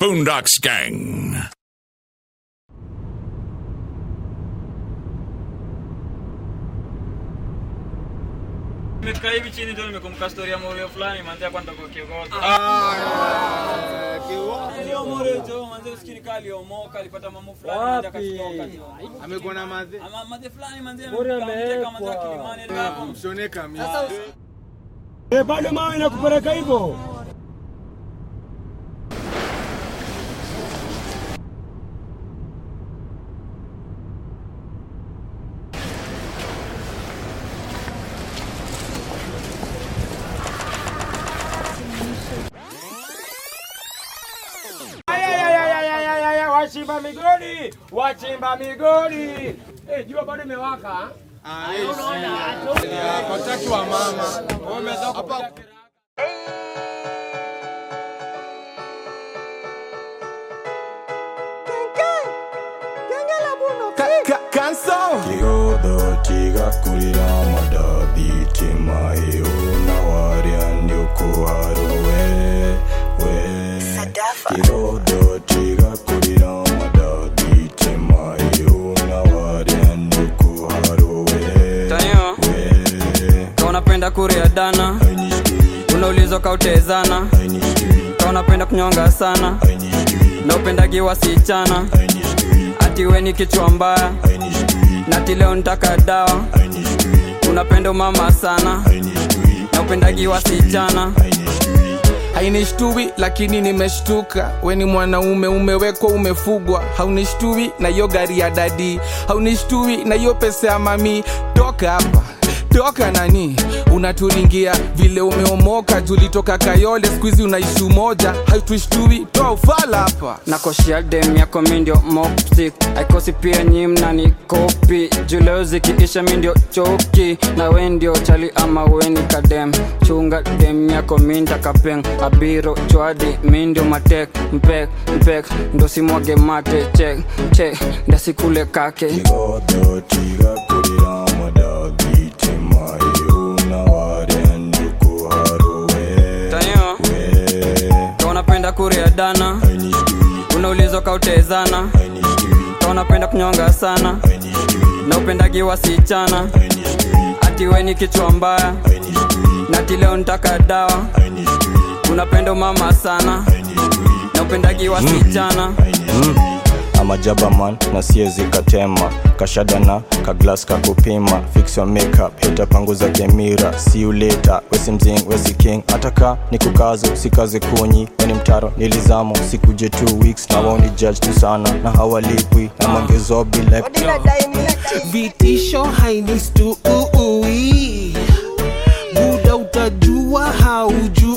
Boondocks Gang. Nimekaa hivi chini ndio nimekumbuka story ya Morio fulani manzi hapa ndo kiongozi. Leo Morio jo manzi usikini kali aliomoka alipata mambo fulani manzi akashtoka jo. amekuwa na madhe Ama manzi fulani manzi Morio amemteka manzi amewekwa. Kilimani ndio hapo. mshone kamili Eh, bado mawe nakupeleka hivyo. Ayayayayayayaya, Wachimba migodi, wachimba migodi. Eh, jua bado imewaka. wataki wa mama hapa Kigodo kigakurira amadabi timahe unawarya ndyukuharuwe we Kigodo kigakurira amadabi timahe unawarya ndyukuharuwe Tanyo, we kama unapenda kuria dana, unaulizwa kautezana, kama unapenda kunyonga sana, na upendagi wasichana, ati we ni kichwa mbaya, na ati leo nitaka dawa, unapenda umama sana, na upendagi wasichana, hainishtui lakini nimeshtuka weni mwanaume umewekwa umefugwa haunishtui na hiyo gari ya dadi haunishtui na hiyo pesa ya mami toka hapa toka nani unaturingia vile umeomoka julitoka kayole skuizi unaishi umoja haituishtui toa ufala hapa nakoshia dem yako mindio moptik aikosi pia nyi mnani kopi juleo zikiisha mindio choki na we ndio chali ama weni kadem chunga dem yako minda kapeng abiro chwadi mindio matek mpek mpek ndo simwage mate chek chek ndasikule kake Kigodo kigakurira amadabi timahe unawarya ndyukuharuwe tanyo we ka unapenda kuria dana unaulizwa kautezana ka unapenda kunyonga sana na upendagi wasichana ati we ni kichwa mbaya na ati leo nitaka dawa unapenda umama sana na upendagi wasichana amajabaman na siezi katema kashadana kaglas kakupima fix your makeup heta panguza kemira see you later wesi mzing wesi king ataka ni kukazo sikaze kunyi weni mtaro nilizamo sikuje 2 weeks na wao ni judge tu sana na hawalipwi na mangezobi like vitisho hainistui buda utajua haujui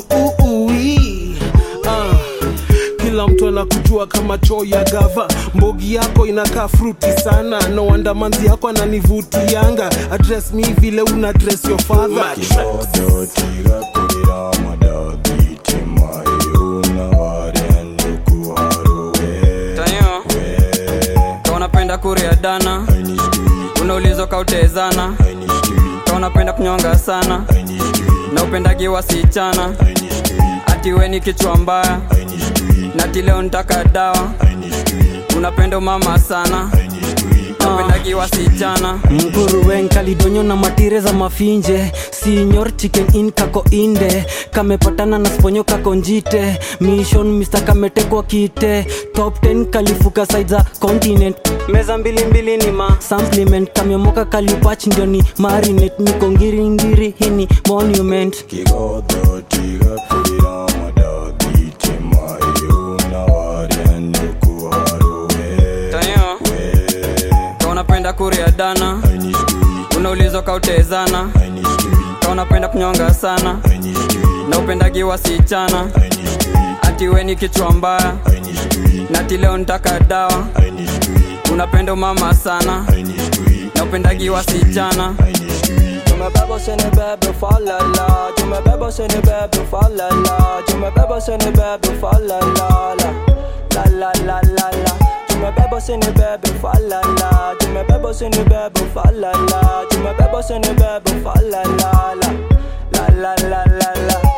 uh. kila mtu anakujua kama choo ya gava mbogi yako inakaa fruti sana no wonder manzi yako ananivutianga address mi vile una dress your father kigodo tigakurira amadabi timahe unawarya ndukuharuwe tanyo ka unapenda kuria dana unaulizwa kautezana ka unapenda kunyonga sana na upendagi wasichana ati we ni kichwa mbaya na ati leo nitaka dawa unapenda umama sana na upendagi wasichana mguruwen kalidonyo na matire za mafinje sinyor chicken in kako inde kamepatana na sponyo kako njite mission mr kametekwa kite top 10 kalifuka side za continent meza mbilimbili ni ma supplement kamyomoka kalipach ndio ni marinate niko ngiringiri hini monument kigodo tigakurira amadabi timahe unawarya ndukuharuwe tanyo ka unapenda kuria dana unaulizwa kautezana ka unapenda kunyonga sana na upendagi wasichana ati we ni kichwa mbaya na ati leo nitaka dawa unapenda umama sana na upendagi wasichana tumebeba sini bebe falala tumebeba sini bebe falala tumebeba sini bebe falala la la la la la tumebeba sini bebe falala tumebeba sini bebe falala tumebeba sini bebe falala la la la la la la